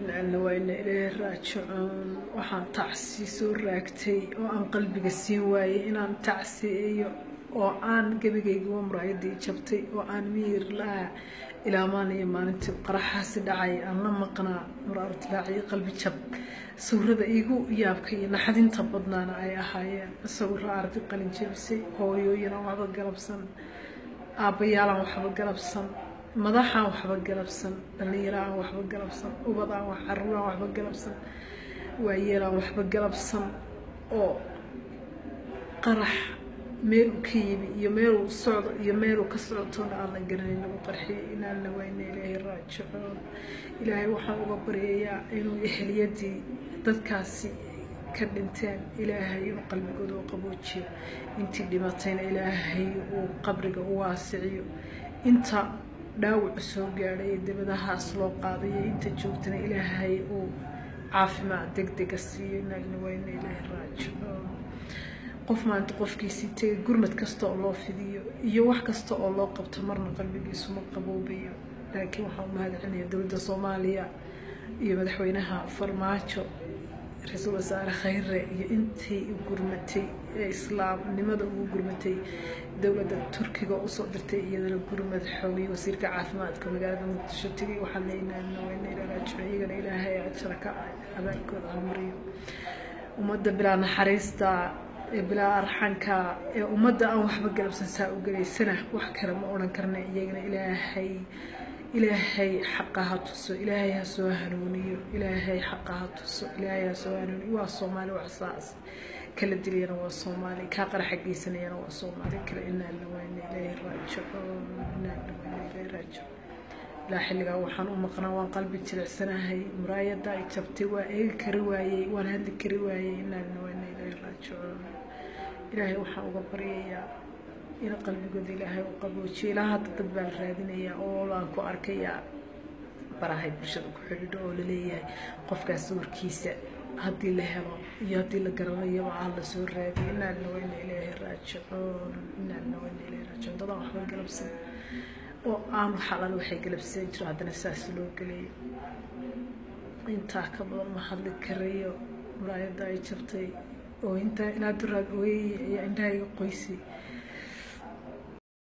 inaalna wayna ilaahay raajicoon waxaan tacsi soo raagtay oo aan qalbiga siin waayey inaan tacsiiyo oo aan gebigayguwa muraayadii jabtay oo aan miyir la-a ilaamaan iyo maalintii qaraxaasi dhacay aan la maqnaa muraartilaaciyo qalbi jab sawirada iigu yaabka iyo naxdinta badnaana ay ahaayeen sawiro ardi qalin jabisay hooyooyinaan waxba galabsan aabbayaalaan waxba galabsan madaxaan waxba galabsan dhallinyaro aan waxba galabsan ubad aan caruur aan waxba galabsan waayeelaan waxba galabsan oo qarax meeluu ka yimi iyo meeluu socdo iyo meeluu ka socotoona aan la garanay lagu qarxiyay inaanna wayna ilaahay raajicoon ilaahay waxaan uga baryayaa inuu ehliyadii dadkaasi ka dhinteen ilaahay inuu qalbigooda u qaboojiyo intii dhimatayna ilaahay uu qabriga u waasiciyo inta dhaawacu soo gaadhay ee dabadahaas loo qaadayo inta joogtana ilaahay uu caafimaad deg dega siiyo inaagna wayna ilaahay raajicoon qof maanta qofkiisii tegay gurmad kasta oo loo fidiyo iyo wax kasta oo loo qabto marna qalbigiisu ma qaboobayo laakiin waxaan u mahadcelinayaa dowladda soomaaliya iyo madaxweynaha farmaajo ra-iisul wasaare khayre iyo intii u gurmatay ee islaamnimada ugu gurmatay dowladda turkiga usoo dirtay iyadana gurmad xoogay wasiirka caafimaadka magaalada muqdisho tegay waxaan leenaanaweynailaalaajico iyagana ilaahay ajara ka abaalkooda hamariyo ummadda bilaa naxariista ee bilaa arxanka ee ummadda aan waxba galabsan saa u gelaysana wax kale ma odhan karna iyagana ilaahay ilaahay xaqa ha tuso ilaahay ha soo hanuuniyo ilaahay xaqa ha tuso ilaahay ha soo hanuuniyo waa soomaali wax saas kala dilayana waa soomaali kaa qaraxa geysanayana waa soomaali kale inaana wayna ilaahay raajicoon inaana wayna ilaahay raajicoon ilaa xilligaa waxaan u maqnaa waan qalbi jilicsanahay muraayadda ay jabtay waa eegi kari waayey waan hadli kari waayey inaana wayna ilaahay raajicoon ilaahay waxaan uga baryayaa in qalbigooda ilaahay u qaboojiyo ilaa hadda dad baa la raadinayaa oo laan ku arkayaa barahay bulshada ku xidhiidho oo laleeyahay qofkaas sawirkiisa haddii la helo iyo haddii la garanayaba ah la soo raadiyo inaadna wayna ilaahay raajicoon inaadna wayna ilaahay raajicoon dadaan waxba galabsan oo aanu xalal waxay galabsan jiro haddana saas loo gelayo intaa ka badan ma hadli karayo muraayadda ay jabtay oo intaa ilaa duraad ooyey ayaa indhahayga qoysay